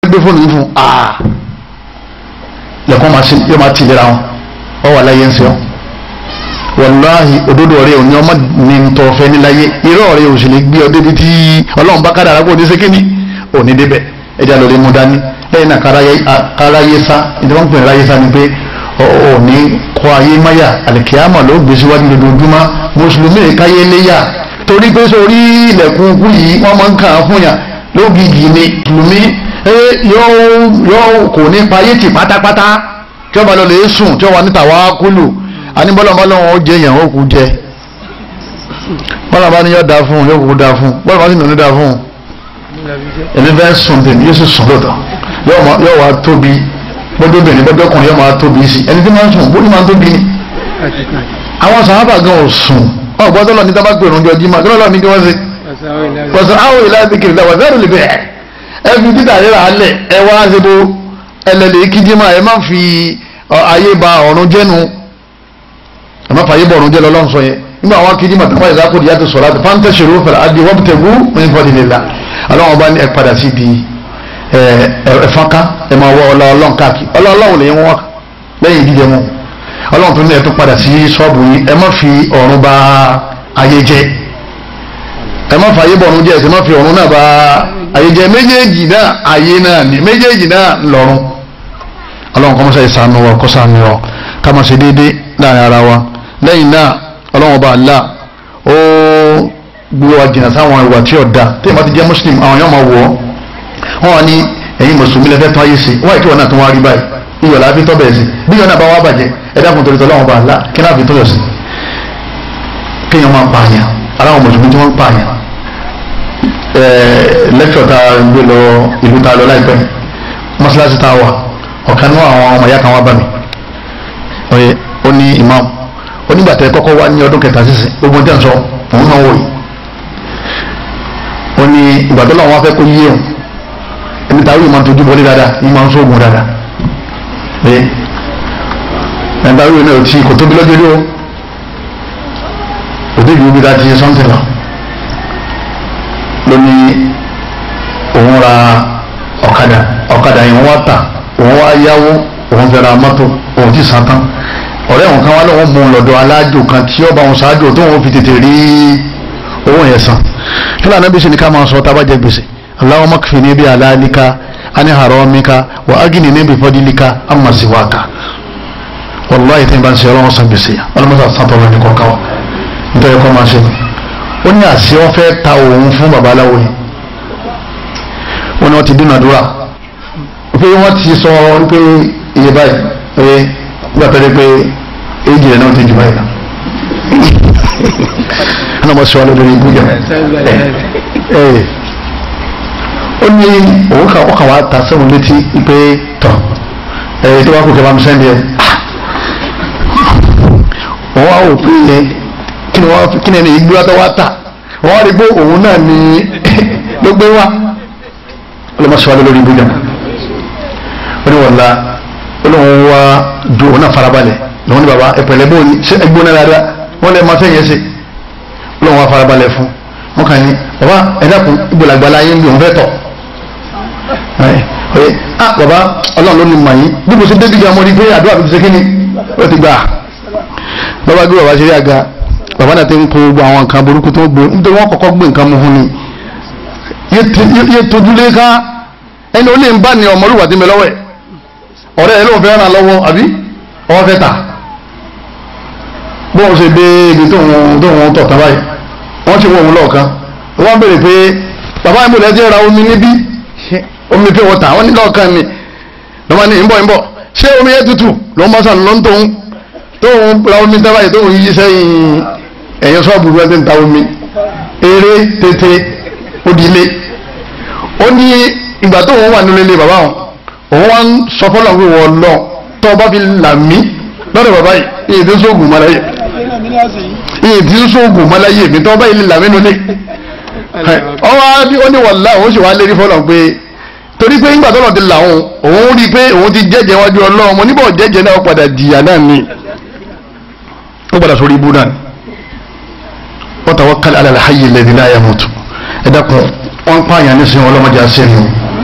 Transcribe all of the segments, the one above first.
gbé fóònù yìí fún aa lẹ́kọ̀ọ́ máa ṣe yóò máa tìlera wọn ọ wà láyé ń sọ wàláhì òdodo rẹ òní ọmọ ní ntọ́fẹ́ níláyé irọ́ rẹ ò sì lè gbé ọ débi tí ọlọ́run bá kádàrá kó o ní sékìní òní débẹ̀ ẹja lórí mu dání lẹ́yìn náà káráyé sá ìjọba ń pè ní ráyé sá ni pé òní kọ́ ayé máyà àlìkíyàmọ̀ ló gbé síwájú lójoojúmọ́ mùsùlùmí káyé léyà torí pé sórí ilẹ̀kùn kú yìí wọ́n máa ń kàn án fún yàn lógìgì ni mùsùlùmí yóò kò ní payé tì pátápátá tí wọ́n bá lọ lè sùn tí wọ́n wà níta wá kúlù anibọ́lọ́mọ́lọ́wọ́ ó jẹ yàn ó kú jẹ bọ́lá bá ní yọ da fún un yóò kú da fún un bọ́lá bá sì nínú da fún un èmi fẹ́ sùn tèmi yóò sì sùn lọ́tọ̀ yóò wá tóbi gbọ́dọ̀ bìnrin gbọ́dọ̀ ọkùnrin yóò máa tóbi sí ẹni tí máa ń sùn bó ní máa ń tóbi ni àwọn sàhábà gan ò sùn ọ gbọ́dọ̀ lọ ní tábà pé òrùn jọ jí máa gbọ́dọ̀ lọ ní kí wọ́n ṣe pọ̀sọ̀ àwọn ìlà ìdíkiri làwọn ẹ̀rọ lè bẹ̀rẹ̀ ẹ fi títà rírà alẹ̀ ẹ wá ṣe bó ẹlẹ́lẹ̀ kíjí máa ẹ má fi ayé ba ọ̀run jẹ́nu ẹ má fàyè bọ̀ ọ̀run jẹ́ lọ́lọ́run sọ yẹn nígbà àwọn kíjí máa tàbá ìdáko ìyá ti sọ̀rọ̀ àti fáńtẹ̀ ṣòro fẹ̀rẹ̀ adì wọ́n tẹ̀gú ní fọdìlélà aláwọn bá ní ẹ padà sí ibi ẹ̀fọ́nká ẹ máa wọ ọlọ́ọ̀lọ́n káàkiri ọlọ́ọ̀lọ́wọ̀ lè wọ́n lẹ́yìn jíjẹ wọn ọlọ́run tó ní ẹ tó padà sí ṣọ́ọ̀bù yìí ẹ má fi ọ̀run bà ayé jẹ́ ẹ má fàyè bọ̀ ọ̀run jẹ́ ẹ sì má fi ọ̀run náà bà ayé jẹ́ méjèèjì náà ayé náà ní méjèèjì náà lọ́run ọlọ́run kọ́ mọ́sá ìsànú wa kọ́ sànú wa ká máa ṣe déédéé láàrin ara wa lẹ́yìn náà ọlọ́run ọba àlá ó gbé wa jìnnà sáwọn ìwà tí ọ̀dà tí ìmọ̀ ti jẹ́ muslim àwọn yóò máa wọ̀ ọ́ wọ́n wà ní ẹ̀yin mùsùlùmí lẹ́fẹ́ tán ayé sí wọ́n àìkí wọn náà tó wá rí báyìí iyọ̀ láàfin tọ́ bẹ̀rẹ̀ sí bí iyọ̀ náà bá wá bàjẹ́ ẹ dákun torí tọ́lọ́wọ́n bá ńlá kí náà fi tọ́yọ̀ sí kéèyàn máa pààyàn aláwọn mùsùlùmí tí wọ́n ń pààyàn lẹ́kṣọ̀ tá a gbé lọ ìlú tá a lọ láìpẹ́ mọ́ṣáláṣí tá a wà ọ̀kan náà àwọn ọmọ ìyá kan wá bá mi ó ní imam onígbàtẹ́ kọ́kọ́ wá ní ọdún kẹta sísè gbogbo tẹ́ ń sọ òun náà wò yìí ó ní ìgbàdọ́ làwọn afẹ́ kó yé òun ẹni táwọn yìí máa ń tójú bọ́lé dáadáa yìí máa ń sóògùn dáadáa pé ẹni táwọn yìí náà ti kò tóbi lọ́jọ́ rí o kò débi ibi tá a ti ṣe sọ́ńtì lọ ló ní òun ra ọ̀kadà ọ̀kadà yìí wọ́n wá tà òun wá yáwó òun fẹ́ ra mọ́tò òun ti sàn tán ọ̀rẹ́ òun kan wá lọ́wọ́ mú un lọ́dọ̀ alájò kan tí ọba òun ṣáájú tó òun fi tètè rí owó yẹn san kí lóò anábìsí ni ká máa sọ tá a bá jẹ gbèsè Allahumma kfini bi halalika ani haramika wa aghnini bi fadlika amma siwaka wàlláhi tí n bá ń ṣe ọlọ́wọ́ san gbèsè yà ọlọ́mọdé àtúntò ọlọ́ni kọ̀ọ̀kan wa nítorí kọ́ máa ṣe ó ní àṣẹ wọn fẹ́ ta òun fún babaláwo yìí wọn ni wọn ti dúnadúrà pé wọn ti sọ pé iye báyìí pé nígbà tó dé pé èjì rẹ̀ náà ti jù báyìí lọ ọ̀nà ọmọ sọ lórí ibú jẹ ẹ ó ní òun kà ọkàn wa ta sẹ́wọ̀n létí pé tọ̀ ẹ tó bá kú kẹ́ bá mi sẹ́ndì ẹ wọ́n wá wò pé kí ni wọ́n kí ni ẹni ìgbúra tó wá tà wọ́n wá rí pé òun náà ní ló gbé wá ọlọ́mọ sọ lórí ibú jẹ ó ní wọ́n la olóhùn wa ju òun náà farabalẹ̀ lòun ní baba ẹ̀pẹ̀lẹ̀ bó ní ṣé ẹgbó náà dáadáa wọ́n lè máa fẹ́ yẹn ṣe olóhùn wa farabalẹ̀ fún wọn kàn ní baba ẹ̀dàkùn ìgbòlagbàlá yín bí òun fẹ́ tọ̀ ẹ̀ ah baba ọlọ́run ló ní mọ̀ yín bí mo ṣe débi gan mo rí pé àdúrà mi ti ṣe kí ni ó ti gbà baba gbé baba ṣe rí àga baba náà ti ń kó gbogbo àwọn nǹkan burúkú tó gbó nítorí wọn kọ́kọ́ gbé nǹkan mu fún ni yé tojúlé ká ẹni ó lè ń bá ní ọmọlúwà tí mi lọ́wọ́ ẹ̀ ọ̀rẹ́ ẹ̀ lóun fẹ́ ràn lọ́wọ́ àbí ọwọ́ fẹ́ tà bóun ṣe dé ibi tóun tóun tọ̀ tán báyìí wọ́n ti wọ òun lọ́ọ̀kan wọ́n béèrè pé bàbá ìmọ̀ lẹ́jẹ̀ ra omi níbí omi pé wọ́n tà wọ́n ní lọ́ọ̀kan mi lọ́mọ ní ìbọ̀ ìbọ̀ ṣé omi yẹn tutù lọ́n bá sàn lọ́n tóun tóun ra omi tán báyìí tóun yí sẹ́yìn ẹ̀yìn sọ́ọ̀bù rẹ̀ ti ń ta omi eré tètè òdìlé ó ní ìgbà tóun wà nílé bàbá wọn òun wá ń sọ fọlọ́ pé wọ́n lọ tó bá fi là mí lọ́dọ̀ bàbá yìí iye tí ń sóògùn mọ́láyé iye tí ń sóògùn mọ́láyé mi tó bá yìí là mí nulẹ̀ ọwọ́ ó ní wàlá òun sì wá lérí fọlọ́ pé torí pé nígbà tó lọ ti là òun òun rí i pé òun ti jẹ́jẹ́ wájú ọlọ́run mo níbọ̀ jẹ́jẹ́ náà padà jìyà náà ni ó padà sórí ibú náà wa tawakkal ala al-hayy alladhi la yamut ẹ dákun wọn pààyàn nísìnyí ọlọ́mọdé àṣẹ nù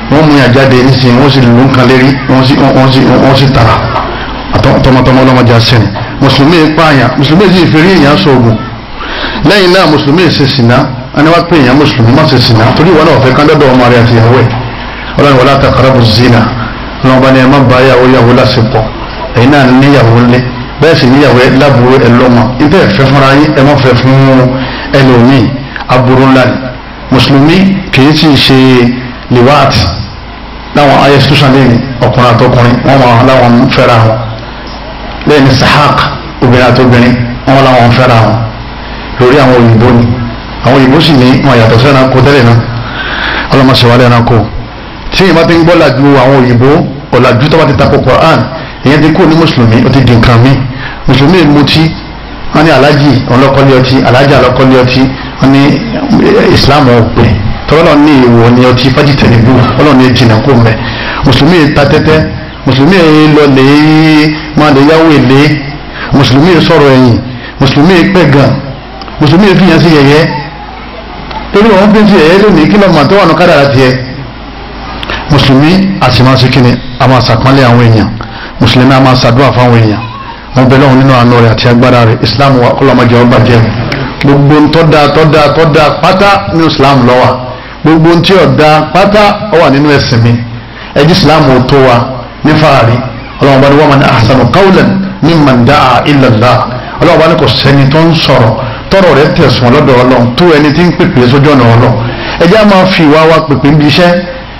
wọ́n mú yàn jáde nísìnyí wọ́n sì lù ń kan lérí wọ́n sì wọ́n sì wọ́n sì tara tọmọtọmọ ọlọ́mọdé asẹ́ni mùsùlùmí pààyàn mùsùlùmí sì fèrè èèyàn sọ̀gùn lẹ́yìn náà mùsùlùmí ṣe sìnà ẹni wá pé èèyàn mùsùlùmí má ṣe sìnà torí ìwọ náà fẹ́ kán dọ́dọ̀ ọmọ rẹ àti ìyàwó ẹ̀ ọlọ́run wọlé àtàkàràbù zina ọlọ́run bá ní ẹ má bá yàwó yàwó lásìkò ẹ̀yin náà níyàwó ńlẹ̀ bẹ́ẹ̀ sì níyàwó ẹ lábúrò ẹ lọ́mọ ibẹ̀ fẹ́ fúnra yín ẹ má fẹ́ fún ẹlòmíì aburú ńlá ni mùsùlùmí kìí sì ṣe liwaati láwọn ayé sísúnṣàn lẹ́yìn ọkùnrin àtọkùnrin wọn máa láwọn fẹ́ra wọn lẹ́yìn sahaq obìnrin àtobìnrin wọn láwọn fẹ́ra wọn lórí àwọn òyìnbó ni àwọn òyìnbó sì ní wọn yàtọ̀ sí ẹranko tẹ́lẹ̀ náà ọlọ́mọṣẹ́wálé ẹranko tí ìbá ti ń gbọ́ làjú àwọn òyìnbó ọ̀làjú tó bá ti takò Quran ìyẹn ti kú ní mùsùlùmí ó ti di nǹkan mi mùsùlùmí mutí wọn ní alájì ọlọ́kọ́lé ọtí alájì ọlọ́kọ́lé ọtí wọn ní Islam ọ̀pẹ tọ́lọ́ ní ìwọ ní ọtí fájìtẹ̀lẹ́bù ọlọ́run ní jìnnà kó mẹ́ mùsùlùmí ta tẹ́tẹ́ mùsùlùmí lọ lè máa lè yáwó èlé mùsùlùmí sọ̀rọ̀ ẹ̀yìn mùsùlùmí pẹ̀gàn mùsùlùmí fi yàn sí yẹ̀yẹ́ torí wọn fi ń sí yẹ̀yẹ́ lónìí kí lọ́mọ tó wà ní kádàrá tiẹ̀ mùsùlùmí àtìmọ́sí kínní a máa sàpọ́nlé àwọn èèyàn mùsùlùmí a máa sàdúrà fáwọn èèyàn wọn bẹ lọ́wọ́ nínú àánú rẹ̀ àti agbára rẹ̀ islam wa kọ́lọ́mọdé ọba jẹ́ gbogbo ntọ́da tọ́da tọ́da pátá nínú islam lọ́wọ́ gbogbo ntí ọ̀dà pátá ó wà nínú ẹ̀sìn mi ẹ̀jí islam ò tó wa ní fàárì ọlọ́wọ́n bá ní wọ́n máa ní ahsanu qawlan mimman da'a ila Allah ọlọ́wọ́n bá ní kò sẹ́ni tó ń sọ̀rọ̀ tọrọ rẹ̀ tẹ̀sán lọ́dọ̀ ọlọ́run tó ẹni tí ń pèpè sójú ọ̀nà ọlọ́run ẹjẹ́ á máa fi ìwà wa pèpè níbi iṣẹ́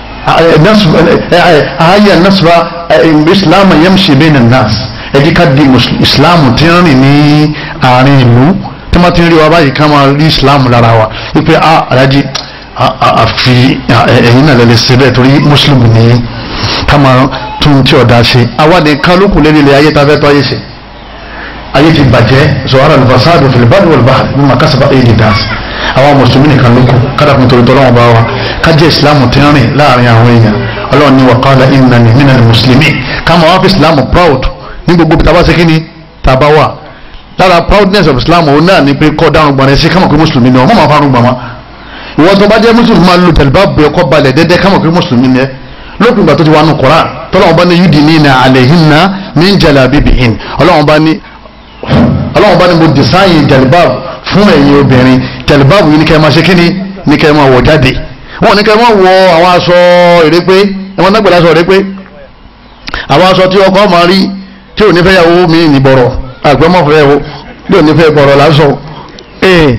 ààyè nasba islam yamshi bayna nas ẹjẹ́ ká di islam tí ń rìn ní àárín ìlú tí wọ́n ti ń rí wa báyìí ká máa rí islam lára wa wípé a alájí àfi ẹ̀yin náà lẹ́lẹ́ ṣe bẹ́ẹ̀ torí muslim ní ká máa tún tí ọ̀dà ṣe àwa nìkan ló kù lẹ́lẹ́ ayé tá a fẹ́ tọ́ ayé ṣe ayé ti bàjẹ́ zọ̀hárà lùfàṣáàdù fìlìbàdì wọ̀lùbáhà ní màkàsàbà èdè dáàsì àwọn mùsùlùmí nìkan ló kù kádà fún torí tọ́lọ́wọ́n bá wa kájẹ́ ìsìlámù tí ń rìn láàrin àwọn èèyàn ọlọ́run ní wàkàlà ìnàní nínú mùsùlùmí káma wá fi ìsìlámù proud ní gbogbo tàbá sí kíni tàbá wà lára proudness of islam òun náà ni pé kọ́ dáhùn gbọ̀nrẹ́ sí kámọ̀ pé mùsùlùmí ni ọ mọ̀ fárún gbọ̀nmọ́ ìwọ tó bá jẹ́ mùsùlùmí máa lo tẹ̀lifá bu ẹ̀kọ́ balẹ̀ dẹ́dẹ́ kámọ̀ pé mùsùlùmí ni ẹ lópin ìgbà tó ti wà nù Qur'an tọ́lọ́wọ́n bá ní yudinina alayhinna min jalabibihin ọlọ́wọ́n bá ní ọlọ́wọ́n bá ní mo design jalibab fún ẹ̀yin obìnrin jalibab yìí ní kẹ́ ẹ máa ṣe kíni ní kẹ́ ẹ máa wọ̀ jáde wọn ní kẹ́ ẹ máa wọ àwọn aṣọ èrèpé ẹ̀wọ̀n náà gbẹ̀dẹ̀ aṣọ èrèpé àwọn aṣọ tí ọkọ máa rí tí ò ní fẹ́ yàwó mi ní bọ̀rọ̀ àgbẹ̀ mọ̀ fẹ́ wo bí ò ní fẹ́ bọ̀rọ̀ lásọ ee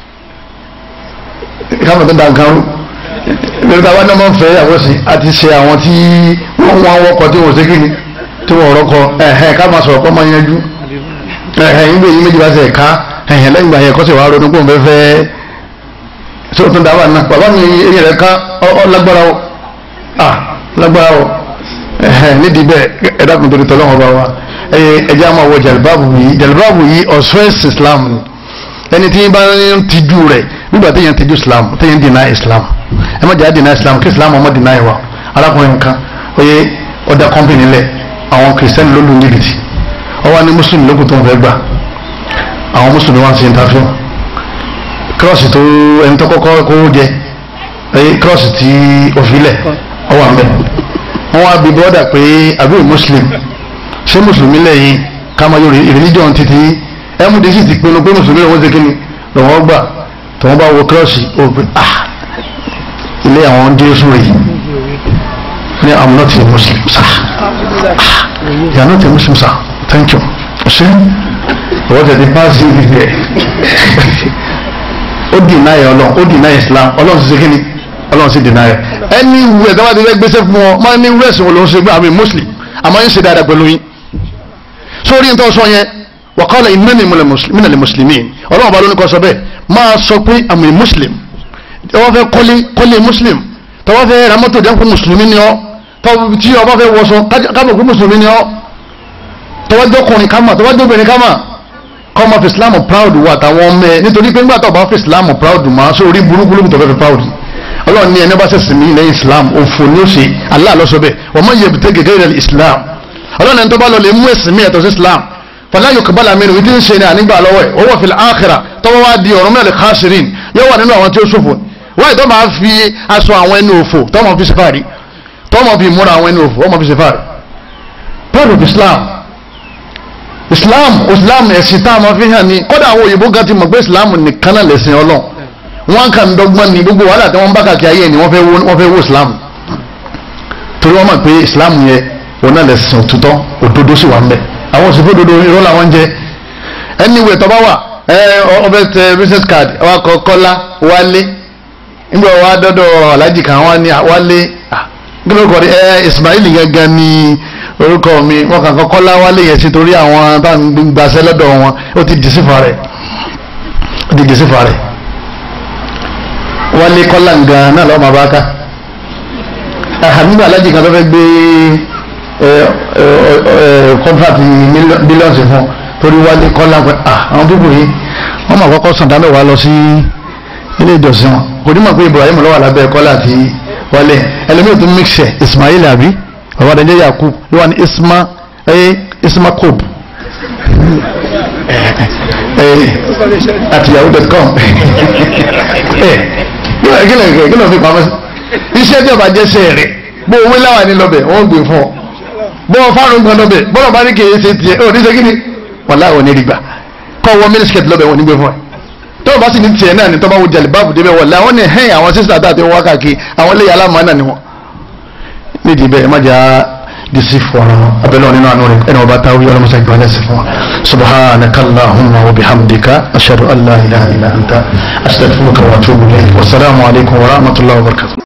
káwọn tó dàn kan lórí táwọn náà máa ń fẹ́ yàwó sí àti ṣe àwọn tí wọ́n wọ́n wọ́kọ̀ tí wọ́n ṣe kíni tí wọ́n rọ́kọ ẹ̀hẹ́ ká máa sọ̀rọ̀ kọ́ máa yanjú ẹ̀hẹ́ ìgbé yìí méjì bá ṣe ẹ̀ka ẹ̀hẹ́ lẹ́yìn ìgbà yẹn kọ́ sì wá ronú pé òun fẹ́ fẹ́ tó tún dábàá náà bàbá mi eyín rẹ̀ ká ọ lágbára o ah lágbára o ẹ̀hẹ́ nídìí bẹ́ẹ̀ ẹ̀dá kan torí tọ́lọ́wọ́n bá wa ẹ̀jẹ̀ á máa wọ jàlibáàbù yìí jàlibáàbù yìí ọ̀ṣọ́ ẹ̀sìn Islam ni ẹni tí bá ń tijú rẹ̀ nígbà tí yẹn tijú Islam tí yẹn deny Islam ẹ má jẹ́ àdínà Islam kí Islam ọmọ deny wa arákùnrin kan oye ọ̀dà kọ́mpìnì lẹ̀ àwọn kìrìsìtẹ́nì ló lù ní ìrìtì ọwọ́ ní mùsùlùmí lókun tó ń fẹ́ gbà àwọn mùsùlùmí wọn ti interview kírọ́ọ̀sì tó ẹni tó kọ́kọ́ kó jẹ kírọ́ọ̀sì tí òfìlẹ̀ ọwọ́ àmì wọn wá bí bọ́dà pé àbí muslim ṣé mùsùlùmí lẹ́yìn káma yóò religion títí md sì ti pinnu pé mùsùlùmí lọ́wọ́ ṣe kíni lọ́wọ́ gbà tí wọ́n bá wo kírọ́ọ̀sì ó pé ah ilé àwọn jésù rèé ní i'm not a muslim sir ah you are not a muslim sir thank you ṣe ọwọ́ tẹ̀lé paasi ibi rẹ̀ ó deny ọlọ́run ó deny islam ọlọ́run sì ṣe kíni ọlọ́run sì deny ẹ̀ ẹni wù ẹ̀ dábàá ti fẹ́ gbéṣẹ́ fún ọ máa ní wúrẹ́sì wọn ló ń ṣe gbé àmì muslim àmọ́ yín ṣe dáadáa pẹ̀lú yín sórí ní tó sọ yẹn wa qala innani minal muslimin ọlọ́run ọba ló ní kọ́ sọ bẹ́ẹ̀ máa sọ pé àmì muslim tọ́wọ́ fẹ́ kọ́lé kọ́lé muslim tọ́wọ́ fẹ́ ra mọ́tò dẹ́kun mùsùlùmí ni ọ́ tọ́wọ́ tí ọba fẹ́ wọṣọ kábọ̀ pé mùsùlùmí ni ọ́ tọ́wọ́ jọkùnrin kámà tọ́wọ́ jọbìnrin kámà kọ́mọ fi islam proud wà táwọn ọmọ ẹ nítorí pé ńgbà tó bá fi islam proud mà sórí burúkú lókùn tó fẹ́ fi proud ọlọ́run ní ẹni bá ṣẹ̀sìn mí lẹ́yìn islam òfò ní ó ṣe Allah ló sọ bẹ́ẹ̀ wọ́n mọ̀ yẹ̀bùtẹ́ gẹ́gẹ́ rẹ̀ islam ọlọ́run ẹni tó bá lọ lè mú ẹ̀sìn mí ẹ̀tọ́ sí islam fala yuqbala minhu ìdí ń ṣe ní ànígbà lọ́wọ́ ẹ̀ ó wà fil akhirah tọ́wọ́ wá di ọ̀rọ̀ mẹ́rin khasirin yóò wà nínú àwọn tí ó ṣòfò wáyé tó máa fi aṣọ àwọn ẹni òfò tó máa fi safari tọ́mọ fi múra àwọn ẹni òfò ọmọ fi ṣe fáàrí part of Islam Islam Islam ẹ̀sìn tá a máa fi hàn ní kódà àwọn òyìnbó gan ti mọ̀ pé Islam nìkan náà lẹ̀sìn Ọlọ́run wọn kàn dọ́gbọ́n ní gbogbo wàhálà tí wọ́n bá kàkiri ayé ni wọ́n fẹ́ wo Islam torí wọ́n mọ̀ pé Islam yẹn òun náà lẹ̀sìn òtútọ́ òdodo sì wà ń bẹ̀ àwọn òsìfò òdodo irọ́ làwọn jẹ anyway tọ́ bá wà ẹ ọbẹ̀ tẹ business card wa kọ kọ́lá wálé nígbà wa dọ́dọ̀ alájì kan wá ní wálé kí ló kọ́ ẹ Ismail gangan ní orúkọ mi wọn kàn kọ́ kọ́lá wálé yẹn sí torí àwọn táwọn gbàṣẹ́ lọ́dọ̀ wọn ó ti dìsífà rẹ̀ ó ti dìsífà rẹ̀ wálé kọ́lá ngan náà lọ́ọ́ máa bá ká nígbà alájì kan tó fẹ́ gbé kọ́ńtrátì bílíọ̀nù fún torí wálé kọ́lá pé àwọn pípò yìí wọ́n máa kọ́kọ́ sàn dámẹ́ wá lọ sí ilé ìjọsìn wọn kò ní mọ̀ pé Ibrahim lọ́wọ́ lábẹ́ kọ́lá àti wálé ẹlẹ́mìí tó mixẹ̀ Ismail àbí bàbá dẹ́jẹ́ Yakub ló wà ní isma isma kob àti yahoo.com kí ló fi pamọ́ sí iṣẹ́ tí ọba jẹ́ sẹ́ẹ̀rẹ̀ bó owó láwà ní lọ́bẹ̀ wọ́n gbé fún ọ bó o fárun gan lọ́bẹ̀ bọ́lá bá ní kì í ṣe tiẹ̀ ó ní ṣe kí ni wàlá ò ní rí gbà kọ́ wọ mílíṣkẹ̀tì lọ́bẹ̀ wọn ní gbé fún ẹ tó o bá sì ní tiẹ̀ náà ní tọ́ bá wo jàlè báàbù débẹ̀ wọ̀lá wọn ní hẹ́yìn àwọn sísè àtàtì wọn káàkiri àwọn eléyà alámọ̀ọ́nà ni wọn. nídìí bẹ́ẹ̀ má jà disi fọlọ abẹ́lẹ́ wọn nínú àánú rẹ̀ ẹni wọn bá táwọn yọrọ musa ìgbàlẹ̀ sí fún wa subhanaka allahumma wa bihamdika ashhadu an la ilaha illa anta astaghfiruka wa atubu ilayk wa salaamu alaykum wa rahmatullahi wa barakatuh.